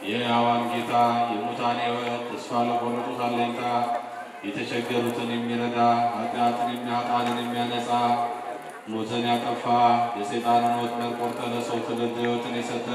የሕያዋን ጌታ የሙታን ሕይወት ተስፋ ለቆረጡት አለኝታ የተቸገሩትን የሚረዳ ኃጢአትን የሚያጣንን የሚያነጻ ሞትን ያጠፋ የሰይጣንን ወጥመድ ቆርጠህ ለሰው ትውልድ ሕይወትን የሰጠ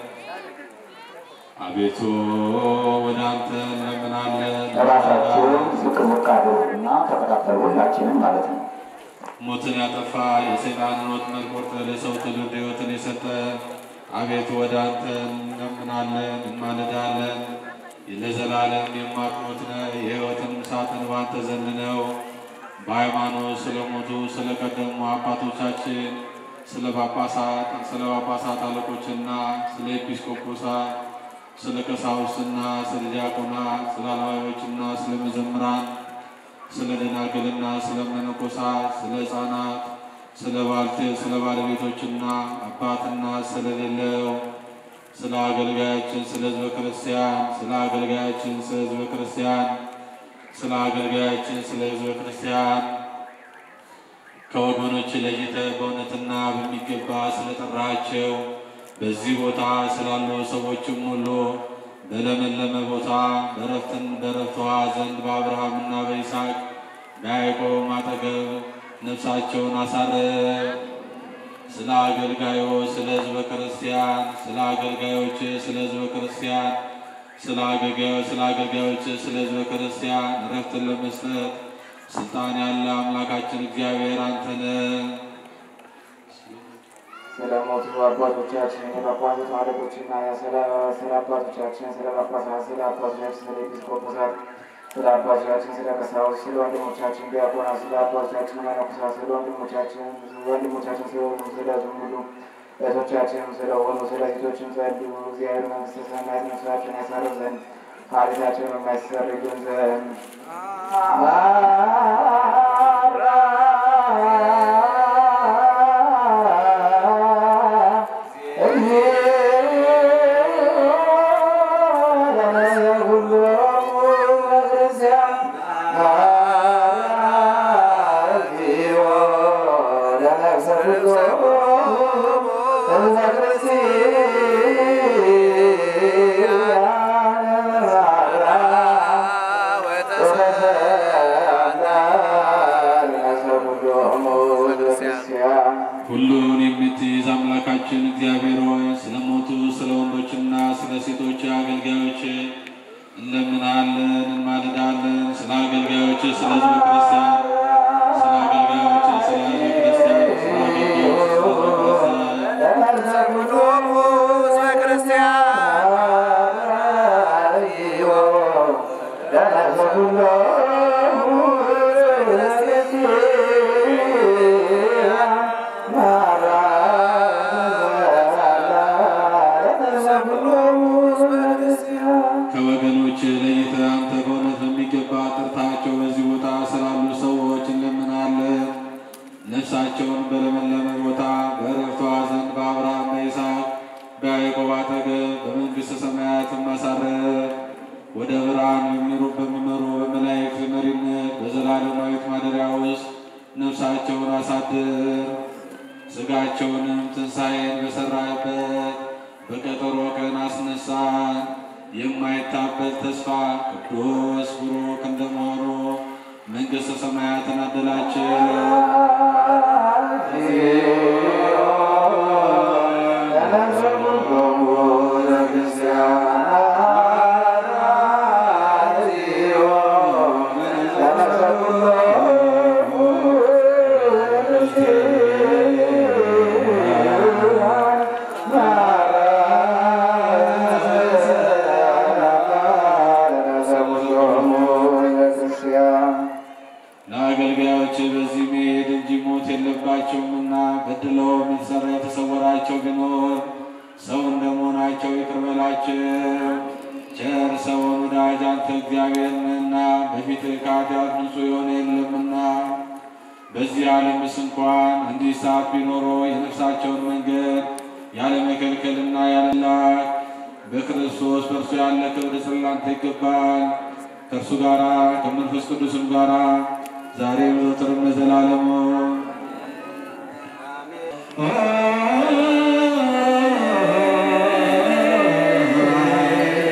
አቤቱ ወደ አንተ እንለምናለን። ራሳችሁን ዝቅ ዝቅ አድርጉና ተከታተሉ፣ ሁላችንም ማለት ነው። ሞትን ያጠፋ የሰይጣንን ወጥመድ ቆርጠህ ለሰው ትውልድ ሕይወትን የሰጠ አቤቱ ወደ አንተ እንለምናለን እንማልዳለን። ለዘላለም የማትሞት ነህ፣ የሕይወትን ሳጥን ባንተ ዘንድ ነው። በሃይማኖት ስለሞቱ ስለ ቀደሙ አባቶቻችን ስለ ጳጳሳት ስለ ጳጳሳት አለቆችና ስለ ኤጲስቆጶሳት ስለ ቀሳውስትና ስለ ዲያቆናት ስለ አልባዮችና ስለ መዘምራን ስለ ደናግልና ስለ መነኮሳት ስለ ሕፃናት ስለ ባልቴት ስለ ባለቤቶችና አባትና ስለሌለው ስለ አገልጋያችን ስለ ሕዝበ ክርስቲያን ስለ አገልጋያችን ስለ ሕዝበ ክርስቲያን ስለ አገልጋያችን ስለ ሕዝበ ክርስቲያን ከወገኖች ለይተህ በእውነትና በሚገባ ስለጠራቸው በዚህ ቦታ ስላሉ ሰዎችም ሁሉ በለመለመ ቦታ በረፍትን በረፍት ውኃ ዘንድ በአብርሃምና በይስሐቅ በያዕቆብ አጠገብ ነፍሳቸውን አሳረፍ። ስለ አገልጋዮች ስለ ሕዝበ ክርስቲያን ስለ አገልጋዮች ስለ ሕዝበ ክርስቲያን ስለ አገልጋዮች ስለ አገልጋዮች ስለ ሕዝበ ክርስቲያን እረፍትን ለመስጠት ስልጣን ያለ አምላካችን እግዚአብሔር አንተ ነህ። ስለ ሞቱ አባቶቻችን የጳጳሳት አለቆችና ስለ ስለ አባቶቻችን ስለ ጳጳሳት ስለ አባቶቻችን ስለ ኤጲስቆጶሳት ስለ አባቶቻችን ስለ ቀሳውስት ስለ ወንድሞቻችን ዲያቆናት ስለ አባቶቻችን መነኮሳት ስለ ወንድሞቻችን ወንድሞቻችን ስለሆኑ ስለ ሁሉ እህቶቻችንም ስለሆኑ ስለ ሴቶችም ጸልዩ። እግዚአብሔር መንግሥተ ሰማያት ነፍሳቸውን ያሳርፍ ዘንድ ኃጢአታቸውን የማይሰረዩን ዘንድ ሁሉን የምትይዝ አምላካችን እግዚአብሔር ሆይ ስለ ሞቱ ስለ ወንዶችና ስለ ሴቶች አገልጋዮች እንለምናለን፣ እንማልዳለን። ስለ አገልጋዮች ስለ ሕዝበ ክርስቲያን ስለ አገልጋዮች ስለ ሕዝበ ክርስቲያን ስለ አገልጋዮች ስለ ሕዝበ ክርስቲያን ከወገኖች ለይተህ አንተ በእውነት በሚገባ ጠርታቸው በዚህ ቦታ ስላሉ ሰዎች እንለምናለን። ነፍሳቸውን በለመለመ ቦታ በዕረፍቷ ዘንድ በአብርሃም በይስሐቅ በያዕቆብ አጠገብ በመንግሥተ ሰማያት ማሳረፍ ወደ ብርሃን በሚሩ በሚመሩ በመላእክት መሪነት በዘላለማዊት ማደሪያ ውስጥ ነፍሳቸውን አሳድር። ሥጋቸውንም ትንሣኤን በሠራበት በቀጠሮ ቀን አስነሳን። የማይታበል ተስፋ ቅዱስ ቡሩክ እንደመሆኑ መንግሥተ ሰማያትን አደላቸው። ለአገልጋዮች በዚህ መሄድ እንጂ ሞት የለባቸውምና በድለውም የተሰራ የተሰወራቸው ቢኖር ሰው እንደመሆናቸው ይቅር በላቸው። ቸር ሰውን ወዳጅ አንተ እግዚአብሔር ነህና በፊትህ ከኃጢአት ንጹሕ የሆነ የለምና። በዚህ ዓለምስ እንኳን እንዲህ ሰዓት ቢኖሮ የነፍሳቸውን መንገድ ያለ መከልከልና ያለ ላክ በክርስቶስ በእርሱ ያለ ክብር ጽላንተ ይገባል ከእርሱ ጋራ ከመንፈስ ቅዱስም ጋራ ዛሬ ዘወትርም ለዘላለሙ አ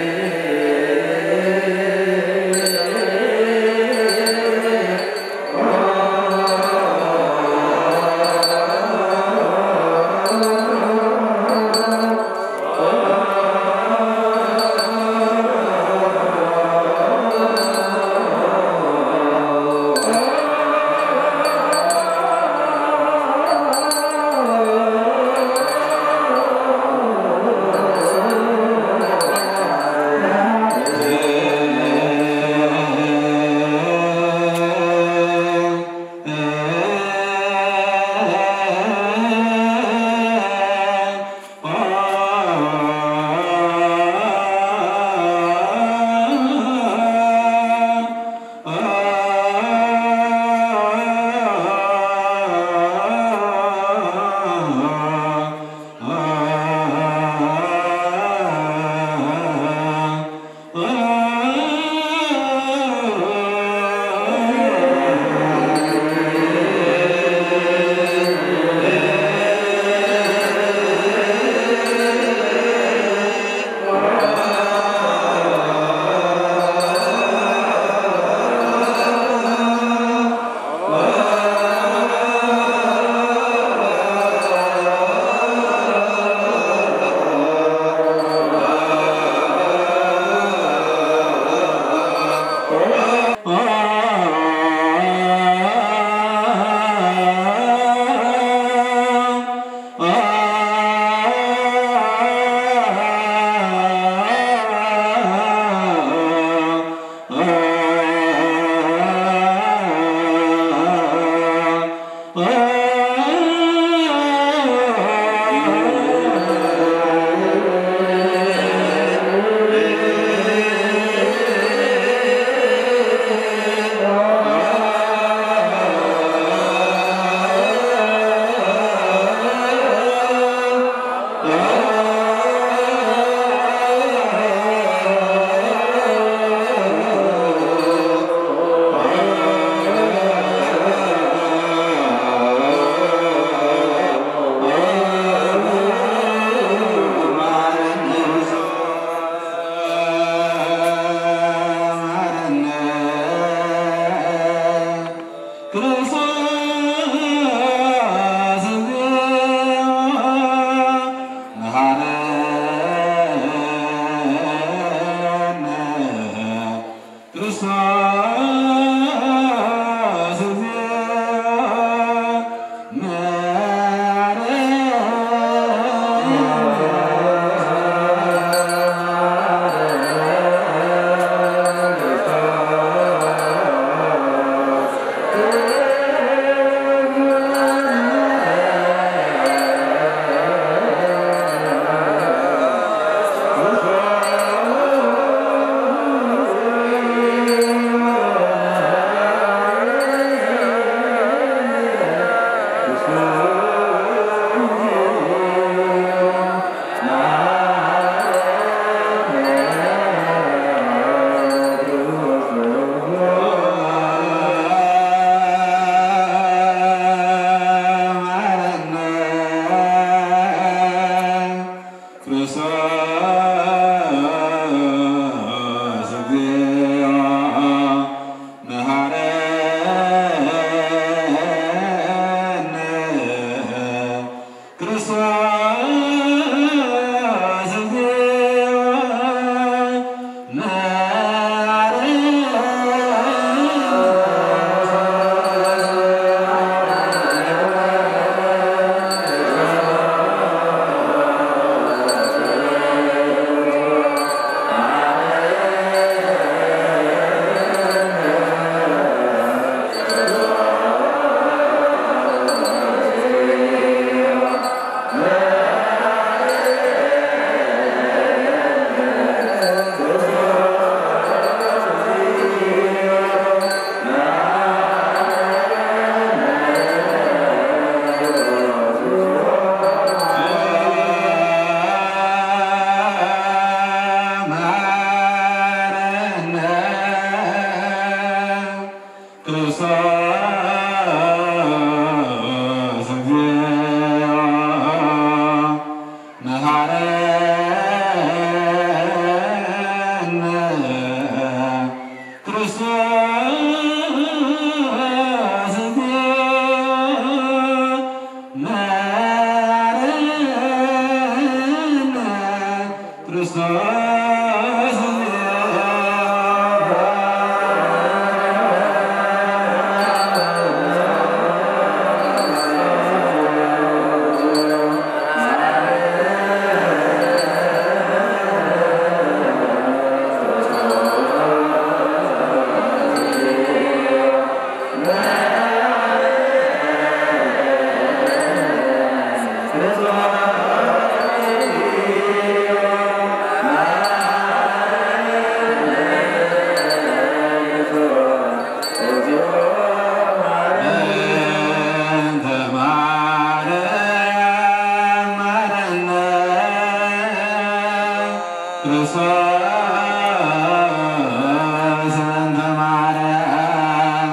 ክርስቶስ እንተ ማርያም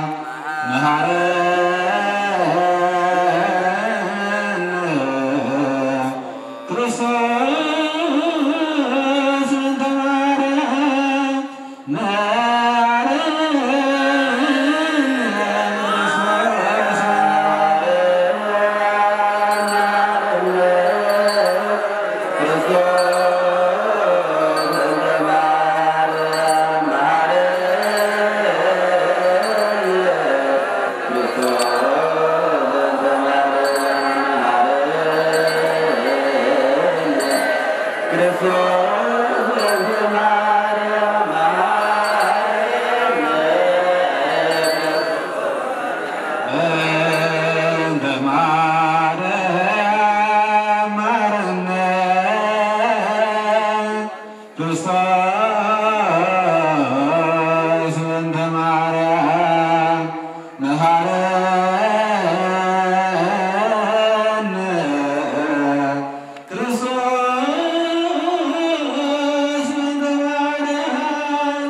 መሐረነ ክርስቶስ እንተ ማርያም እንተ ማርያም ማረነ ክርስቶስ እንተ ማርያም መሐረነ ክርስቶስ እንተ ማርያም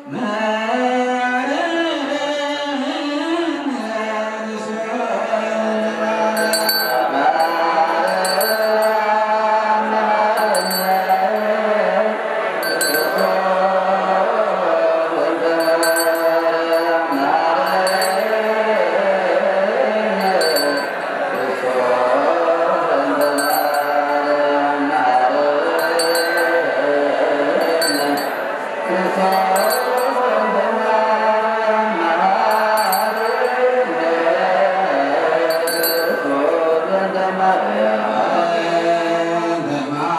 እንተ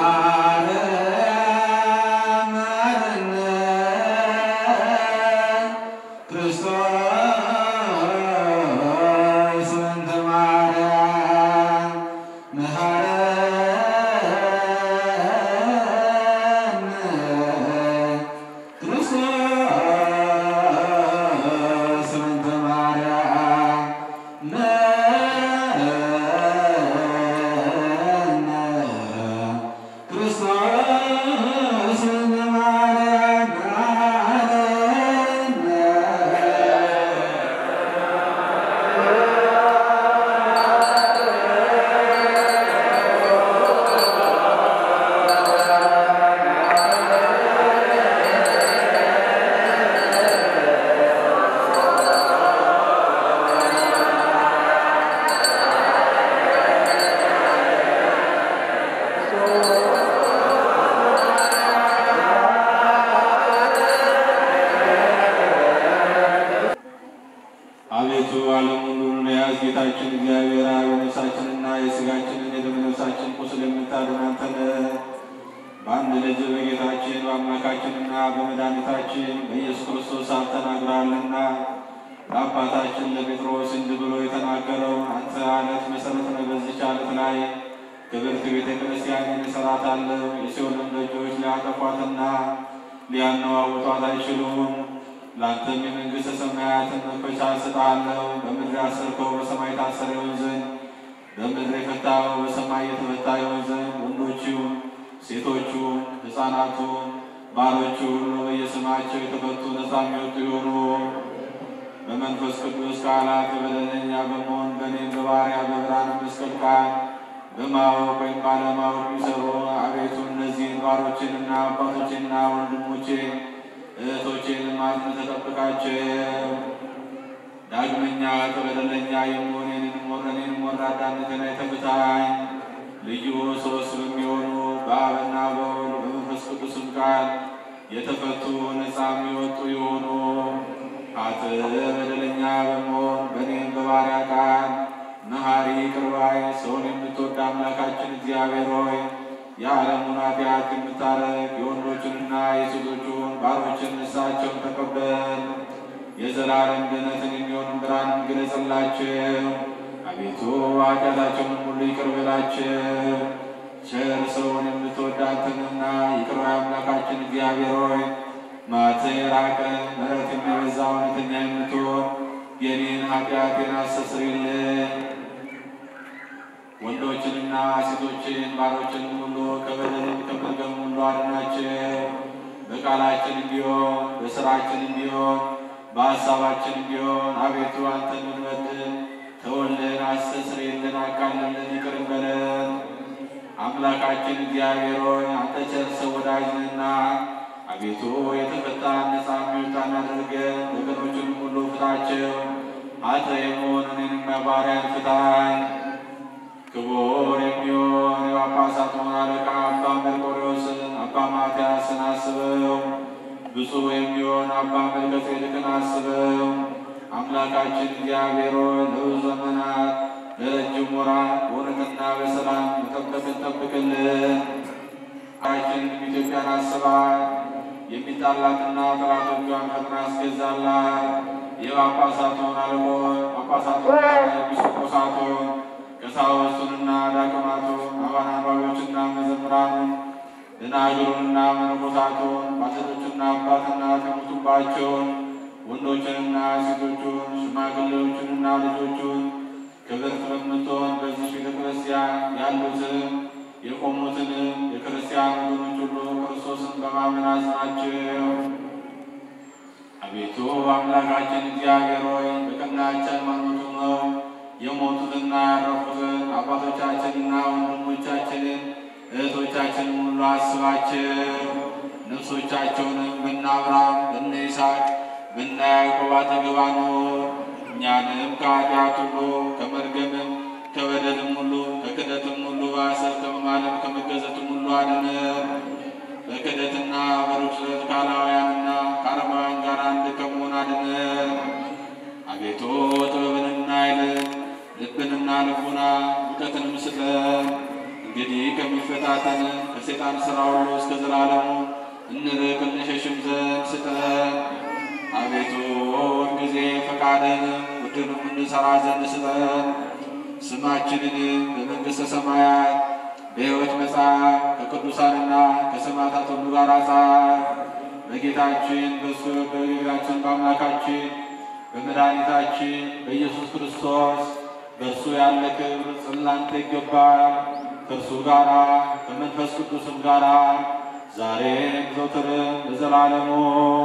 ማርያም ማረነ ክርስቶስ እንተ ማርያም መሐረነ ክርስቶስ እንተ ማርያም መሐረነ ክርስቶስ እንተ ማርያም መሐረነ አቤቱ ዓለሙን ሁሉ የያዝ ጌታችን እግዚአብሔር አብ የነፍሳችንና የሥጋችንን የደም ነፍሳችን ቁስል የምታድን አንተ ነህ። በአንድ ልጅ በጌታችን በአምላካችንና በመድኃኒታችን በኢየሱስ ክርስቶስ አብ ተናግራልና ለአባታችን ለጴጥሮስ እንዲህ ብሎ የተናገረው አንተ አለት መሠረት ነህ። በዚች አለት ላይ ክብርት ቤተ ክርስቲያንን እሠራታለሁ። የሲኦልን ደጆች ሊያጠፏትና ሊያነዋውጧት አይችሉም። ለአንተም የመንግሥተ ሰማያትን መክፈቻ እሰጥሃለሁ። በምድር ያሰርከው በሰማይ ታሰረ ይሆን ዘንድ በምድር የፈታኸው በሰማይ የተፈታ ይሆን ዘንድ ወንዶቹ ሴቶቹ ሕፃናቱ ባሮቹ ሁሉ በየስማቸው የተፈቱ ነፃ የሚወጡ ይሆኑ። በመንፈስ ቅዱስ ቃላት በደለኛ በመሆን በእኔም በባሪያ በብርሃን መስቀል ቃል በማወቅ ወይም ባለማወቅ የሚሰሩ አቤቱ እነዚህን ባሮችንና አባቶችንና ወንድሞቼን እህቶቼንም አጽንተህ ተጠብቃቸው። ዳግመኛ በደለኛ የምሆን እኔንም ወረኔንም ወራዳነትን አይተብታኝ። ልዩ ሦስት በሚሆኑ በአብና በወልድ በመንፈስ ቅዱስም ቃል የተፈቱ ነፃ የሚወጡ የሆኑ ኃጥእ በደለኛ በመሆን በእኔም በባሪያ ቃል መሐሪ ይቅር ባይ ሰውን የምትወድ አምላካችን እግዚአብሔር ሆይ የዓለሙን ኃጢአት የምታረግ የወንዶችንና የሴቶቹን ባሮችን ንስሐቸውን ተቀበል። የዘላለም ድኅነትን የሚሆን ብርሃንን ግለጽላቸው። አቤቱ ኃጢአታቸውን ሁሉ ይቅር በላቸው። ቸር ሰውን የምትወድ አንተንና ይቅር ባይ አምላካችን እግዚአብሔር ሆይ መዓትህ የራቀ ምሕረት የሚበዛ እውነተኛ የምትሆን የኔን ኃጢአቴን አስተስርይልኝ። ወንዶችንና ሴቶችን ባሮችን ሁሉ ከበደልም ከመርገም ሁሉ አድናቸው። በቃላችንም ቢሆን በስራችንም ቢሆን በሀሳባችንም ቢሆን አቤቱ አንተን ብንበድል ተወልን፣ አስተስርይልን፣ አቃልልን፣ ይቅር በለን። አምላካችን እግዚአብሔር ሆይ አንተ ቸር ሰው ወዳጅ ነህና አቤቱ የተፈታን ነፃ የሚወጣን አድርገን ወገኖችንም ሁሉ ፍታቸው። አንተ የመሆን እኔንም ባሪያን ፍታኝ። ክቡር የሚሆን የጳጳሳቱን አለቃ አባ መርቆሬዎስን አባ ማትያስን አስበው። ብፁዕ የሚሆን አባ መልከ ጼዴቅን አስበው። አምላካችን እግዚአብሔር ሆይ ለብዙ ዘመናት ለረጅም ወራት በእውነትና በሰላም መጠበቅን ጠብቅልን። ሀገራችን ኢትዮጵያን አስባት። የሚጣላትና ጠላቶቿን ፈጥና አስገዛላት። የጳጳሳቱን አለቆች ጳጳሳቱንና ኤጲስቆጶሳቱን ቀሳውስቱንና ዲያቆናቱን አባን አንባቢዎችና መዘምራኑን ደናግሉንና መነኮሳቱን ባልቴቶችና አባትና የሞቱባቸውን ወንዶችንና ሴቶቹን ሽማግሌዎችንና ልጆቹን ክብርት በምትሆን በዚህ ቤተ ክርስቲያን ያሉትን የቆሙትንም የክርስቲያን ወገኖች ሁሉ ክርስቶስን በማመን አጽናቸው። አቤቱ አምላካችን እግዚአብሔር ሆይ በቀናች ሃይማኖቱ ነው የሞቱትና ያረፉትን አባቶቻችንና ወንድሞቻችንን እህቶቻችንን ሁሉ አስባቸው። ነፍሶቻቸውንም በነ አብርሃም በነ ይስሐቅ በነ ያዕቆብ አጠገብ አኑር። እኛንም ከኃጢአት ሁሉ ከመርገምም ከበደልም ሁሉ ከክደትም ሁሉ በሐሰት ከመማለም ከመገዘትም ሁሉ አድነን። በክደትና በርኩሰት ከአላውያንና ከአረማውያን ጋር አንድ ከመሆን አድነን። አቤቱ ጥበብንና ኃይልን ልብንና ልቡና እውቀትንም ስጠን። እንግዲህ ከሚፈታተን ከሴጣን ሥራ ሁሉ እስከ ዘላለሙ እንርቅ እንሸሽም ዘንድ ስጠን። አቤቱ ጊዜ ፈቃድንም ውድንም እንሰራ ዘንድ ስጠን። ስማችንን በመንግሥተ ሰማያት በሕይወት መጽሐፍ ከቅዱሳንና ከሰማዕታት ሁሉ ጋር ጻፍ። በጌታችን በሱ በጌታችን በአምላካችን በመድኃኒታችን በኢየሱስ ክርስቶስ በእርሱ ያለ ክብር ጽላንተ ይገባል። ከእርሱ ጋራ ከመንፈስ ቅዱስም ጋራ ዛሬም ዘውትርም ለዘላለሙ